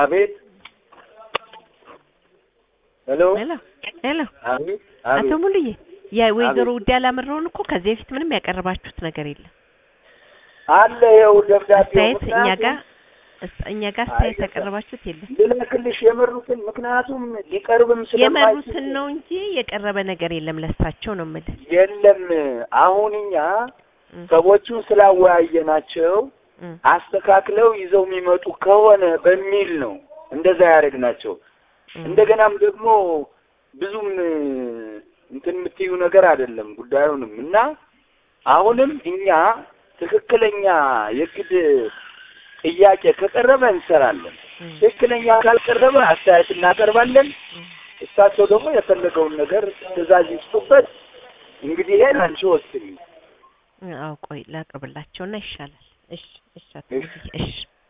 አቤት ሄሎ ሄሎ ሄሎ አቤት አቶ አቤት ሙሉዬ የወይዘሮ አቤት። ውዴ አላምረውን እኮ ከዚህ በፊት ምንም ያቀረባችሁት ነገር የለም። አለ ይኸው ደብዳቤው አስተያየት እኛ ምክንያቱም ጋር እስ- እኛ ጋር አስተያየት አይደለም። ያቀረባችሁት የለም። ልልክልሽ የመሩትን ምክንያቱም ሊቀርብም የመሩትን ስለማይችል ነው እንጂ የቀረበ ነገር የለም። ለሳቸው ነው የምልህ። የለም አሁን እኛ እም፣ ሰዎቹን ስላወያየናቸው እም፣ አስተካክለው ይዘው የሚመጡ ከሆነ በሚል ነው እንደዛ ያደረግናቸው። እም። እንደገናም ደግሞ ብዙም እንትን የምትዩ ነገር አይደለም ጉዳዩንም እና አሁንም እኛ ትክክለኛ የግድ ጥያቄ ከቀረበ እንሰራለን። እም፣ ትክክለኛ ካልቀረበ አስተያየት እናቀርባለን። እም። እሳቸው ደግሞ የፈለገውን ነገር ትዕዛዝ ይስጡበት። እንግዲህ ይሄን አንቺ ወስኝ። አዎ ቆይ ላቅርብላቸውና ይሻላል። እሺ እሺ አቶ እሺ። ሙሉዬ፣ እሺ